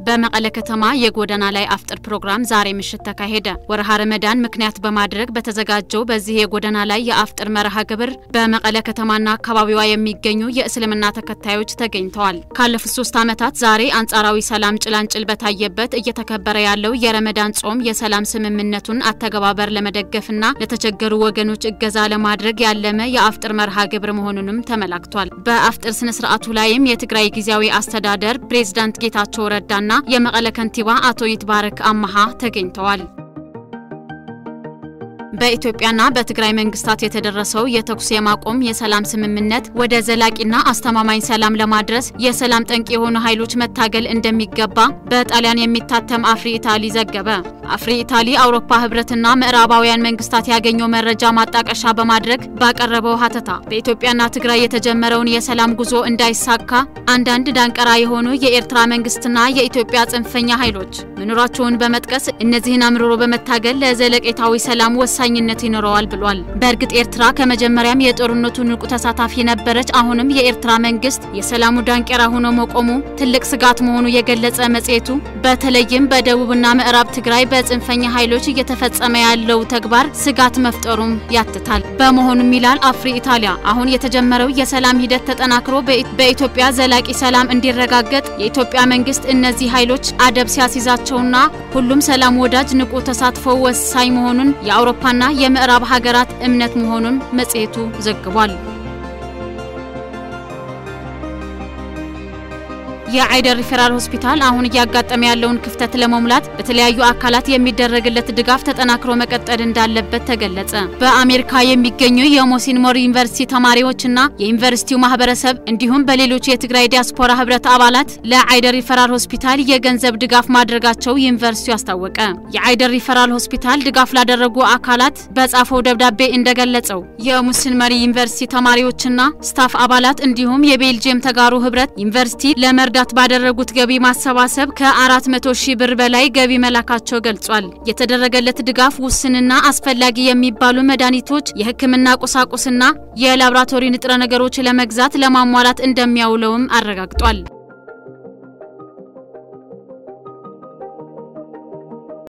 በመቀለ ከተማ የጎዳና ላይ አፍጥር ፕሮግራም ዛሬ ምሽት ተካሄደ። ወርሃ ረመዳን ምክንያት በማድረግ በተዘጋጀው በዚህ የጎዳና ላይ የአፍጥር መርሃ ግብር በመቀለ ከተማና አካባቢዋ የሚገኙ የእስልምና ተከታዮች ተገኝተዋል። ካለፉት ሶስት ዓመታት ዛሬ አንጻራዊ ሰላም ጭላንጭል በታየበት እየተከበረ ያለው የረመዳን ጾም የሰላም ስምምነቱን አተገባበር ለመደገፍና ለተቸገሩ ወገኖች እገዛ ለማድረግ ያለመ የአፍጥር መርሃ ግብር መሆኑንም ተመላክቷል። በአፍጥር ስነ ስርዓቱ ላይም የትግራይ ጊዜያዊ አስተዳደር ፕሬዝዳንት ጌታቸው ረዳና የመቀለ ከንቲባ አቶ ይትባረክ አመሃ ተገኝተዋል። በኢትዮጵያና በትግራይ መንግስታት የተደረሰው የተኩስ የማቆም የሰላም ስምምነት ወደ ዘላቂና አስተማማኝ ሰላም ለማድረስ የሰላም ጠንቅ የሆኑ ኃይሎች መታገል እንደሚገባ በጣሊያን የሚታተም አፍሪ ኢታሊ ዘገበ። አፍሪ ኢታሊ አውሮፓ ህብረትና ምዕራባውያን መንግስታት ያገኘው መረጃ ማጣቀሻ በማድረግ ባቀረበው ሀተታ በኢትዮጵያና ትግራይ የተጀመረውን የሰላም ጉዞ እንዳይሳካ አንዳንድ ዳንቀራ የሆኑ የኤርትራ መንግስትና የኢትዮጵያ ጽንፈኛ ኃይሎች መኖራቸውን በመጥቀስ እነዚህን አምርሮ በመታገል ለዘለቄታዊ ሰላም ወሳኝነት ይኖረዋል ብሏል። በእርግጥ ኤርትራ ከመጀመሪያም የጦርነቱ ንቁ ተሳታፊ ነበረች። አሁንም የኤርትራ መንግስት የሰላሙ ዳንቀራ ሆኖ መቆሙ ትልቅ ስጋት መሆኑ የገለጸ መጽሔቱ በተለይም በደቡብና ምዕራብ ትግራይ በጽንፈኛ ኃይሎች እየተፈጸመ ያለው ተግባር ስጋት መፍጠሩም ያትታል። በመሆኑም ይላል አፍሪ ኢታሊያ አሁን የተጀመረው የሰላም ሂደት ተጠናክሮ በኢትዮጵያ ዘላቂ ሰላም እንዲረጋገጥ የኢትዮጵያ መንግስት እነዚህ ኃይሎች አደብ ሲያስይዛቸውና ሁሉም ሰላም ወዳጅ ንቁ ተሳትፎ ወሳኝ መሆኑን የአውሮፓና የምዕራብ ሀገራት እምነት መሆኑን መጽሔቱ ዘግቧል። የአይደር ሪፈራል ሆስፒታል አሁን እያጋጠመ ያለውን ክፍተት ለመሙላት በተለያዩ አካላት የሚደረግለት ድጋፍ ተጠናክሮ መቀጠል እንዳለበት ተገለጸ። በአሜሪካ የሚገኙ የሞሲን ሞር ዩኒቨርሲቲ ተማሪዎችና የዩኒቨርሲቲው ማህበረሰብ እንዲሁም በሌሎች የትግራይ ዲያስፖራ ህብረት አባላት ለአይደር ሪፈራል ሆስፒታል የገንዘብ ድጋፍ ማድረጋቸው ዩኒቨርሲቲው አስታወቀ። የአይደር ሪፈራል ሆስፒታል ድጋፍ ላደረጉ አካላት በጻፈው ደብዳቤ እንደገለጸው የሙስን መሪ ዩኒቨርሲቲ ተማሪዎችና ስታፍ አባላት እንዲሁም የቤልጅየም ተጋሩ ህብረት ዩኒቨርሲቲ ለመርዳት ባደረጉት ገቢ ማሰባሰብ ከ400 ሺህ ብር በላይ ገቢ መላካቸው ገልጿል። የተደረገለት ድጋፍ ውስንና አስፈላጊ የሚባሉ መድኃኒቶች፣ የሕክምና ቁሳቁስና የላብራቶሪ ንጥረ ነገሮች ለመግዛት ለማሟላት እንደሚያውለውም አረጋግጧል።